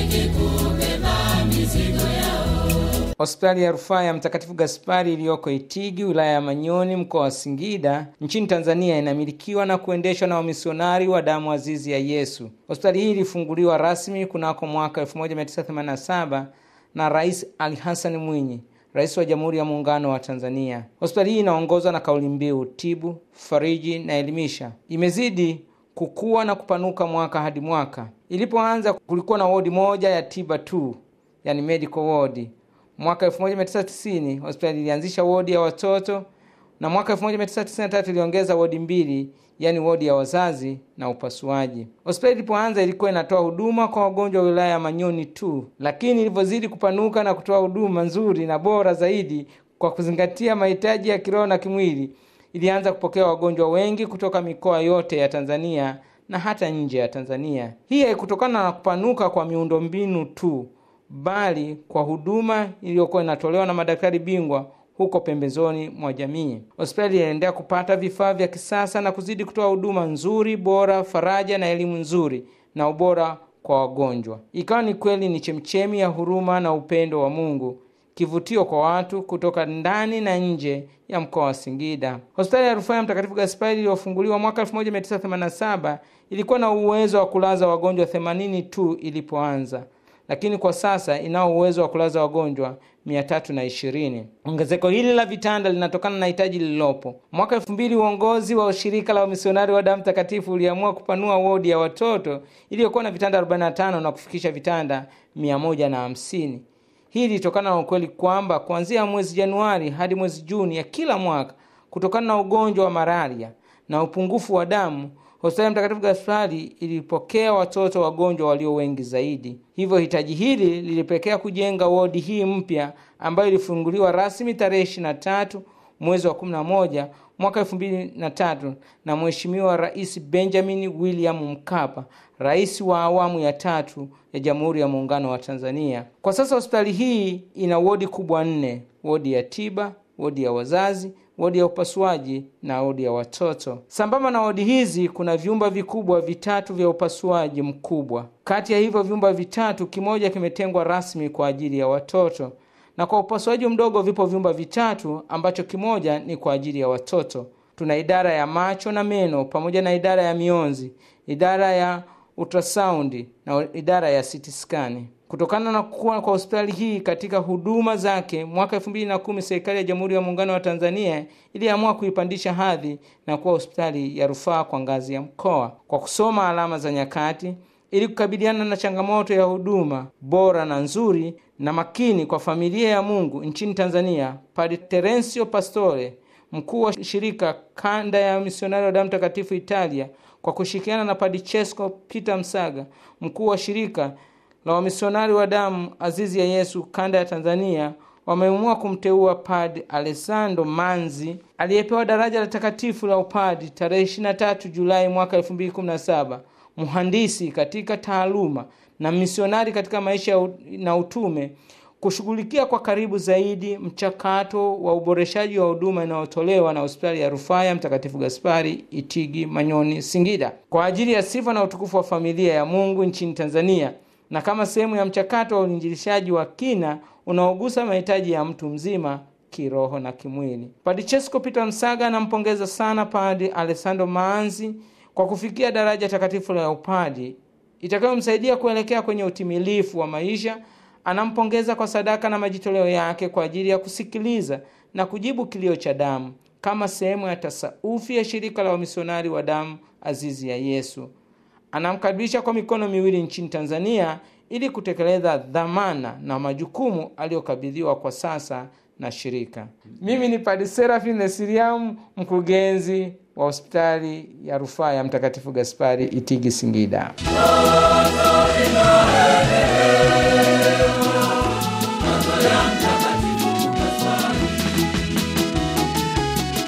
Hospitali ya rufaa ya Mtakatifu Gaspari iliyoko Itigi, wilaya ya Manyoni, mkoa wa Singida, nchini Tanzania, inamilikiwa na kuendeshwa na wamisionari wa damu azizi ya Yesu. Hospitali hii ilifunguliwa rasmi kunako mwaka 1987 na Rais Ali Hassan Mwinyi, rais wa Jamhuri ya Muungano wa Tanzania. Hospitali hii inaongozwa na kauli mbiu tibu, fariji na elimisha. Imezidi kukua na kupanuka mwaka hadi mwaka. Ilipoanza kulikuwa na wodi moja ya tiba tu, yani medical ward. Mwaka 1990 hospitali ilianzisha wodi ya watoto na mwaka 1993 iliongeza wodi mbili, yani wodi ya wazazi na upasuaji. Hospitali ilipoanza ilikuwa inatoa huduma kwa wagonjwa wa wilaya ya Manyoni tu, lakini ilivyozidi kupanuka na kutoa huduma nzuri na bora zaidi kwa kuzingatia mahitaji ya kiroho na kimwili, ilianza kupokea wagonjwa wengi kutoka mikoa yote ya Tanzania na hata nje ya Tanzania. Hii haikutokana na kupanuka kwa miundombinu tu bali kwa huduma iliyokuwa inatolewa na madaktari bingwa huko pembezoni mwa jamii. Hospitali iliendelea kupata vifaa vya kisasa na kuzidi kutoa huduma nzuri, bora, faraja na elimu nzuri na ubora kwa wagonjwa. Ikawa ni kweli ni chemchemi ya huruma na upendo wa Mungu, kivutio kwa watu kutoka ndani na nje ya mkoa wa Singida. Hospitali ya rufaa ya Mtakatifu Gaspari iliyofunguliwa mwaka 1987 ilikuwa na uwezo wa kulaza wagonjwa 80 tu ilipoanza lakini kwa sasa inao uwezo wa kulaza wagonjwa mia tatu na ishirini. Ongezeko hili la vitanda linatokana na hitaji lililopo. Mwaka elfu mbili uongozi wa shirika la wamisionari wa damu takatifu uliamua kupanua wodi ya watoto iliyokuwa na vitanda 45 na kufikisha vitanda mia moja na hamsini. Hii ilitokana na ukweli kwamba kuanzia mwezi Januari hadi mwezi Juni ya kila mwaka, kutokana na ugonjwa wa malaria na upungufu wa damu hospitali ya Mtakatifu Gaspari ilipokea watoto wagonjwa walio wengi zaidi. Hivyo hitaji hili lilipelekea kujenga wodi hii mpya ambayo ilifunguliwa rasmi tarehe 23 mwezi wa 11 mwaka 2003 na Mheshimiwa Rais Benjamin William Mkapa, rais wa awamu ya tatu ya Jamhuri ya Muungano wa Tanzania. Kwa sasa hospitali hii ina wodi kubwa nne: wodi ya tiba, wodi ya wazazi wodi ya upasuaji na wodi ya watoto. Sambamba na wodi hizi kuna vyumba vikubwa vitatu vya upasuaji mkubwa. Kati ya hivyo vyumba vitatu, kimoja kimetengwa rasmi kwa ajili ya watoto, na kwa upasuaji mdogo vipo vyumba vitatu ambacho kimoja ni kwa ajili ya watoto. Tuna idara ya macho na meno pamoja na idara ya mionzi, idara ya ultrasaundi na idara ya CT scan. Kutokana na kukua kwa hospitali hii katika huduma zake, mwaka elfu mbili na kumi serikali ya Jamhuri ya Muungano wa Tanzania iliamua kuipandisha hadhi na kuwa hospitali ya rufaa kwa ngazi ya mkoa kwa kusoma alama za nyakati ili kukabiliana na changamoto ya huduma bora na nzuri na makini kwa familia ya Mungu nchini Tanzania. Padre Terensio Pastore, mkuu wa shirika kanda ya misionari wa damu takatifu Italia, kwa kushirikiana na Padre Chesko Peter Msaga, mkuu wa shirika la wamisionari wa damu azizi ya Yesu kanda ya Tanzania wameamua kumteua Padre Alessandro Manzi aliyepewa daraja la takatifu la upadi tarehe 23 Julai mwaka 2017, mhandisi katika taaluma na misionari katika maisha na utume, kushughulikia kwa karibu zaidi mchakato wa uboreshaji wa huduma inayotolewa na hospitali ya rufaa ya Mtakatifu Gaspari Itigi, Manyoni, Singida kwa ajili ya sifa na utukufu wa familia ya Mungu nchini Tanzania na kama sehemu ya mchakato wa uinjilishaji wa kina unaogusa mahitaji ya mtu mzima kiroho na kimwili. Padre Chesko Peter Msaga anampongeza sana Padre Alessandro Maanzi kwa kufikia daraja takatifu la upadi itakayomsaidia kuelekea kwenye utimilifu wa maisha. Anampongeza kwa sadaka na majitoleo yake kwa ajili ya kusikiliza na kujibu kilio cha damu kama sehemu ya tasaufi ya shirika la wamisionari wa damu azizi ya Yesu. Anamkaribisha kwa mikono miwili nchini Tanzania ili kutekeleza dhamana na majukumu aliyokabidhiwa kwa sasa na shirika. Mimi ni Padre Serafin Nesiriamu, mkurugenzi wa hospitali ya rufaa ya Mtakatifu Gaspari Itigi, Singida.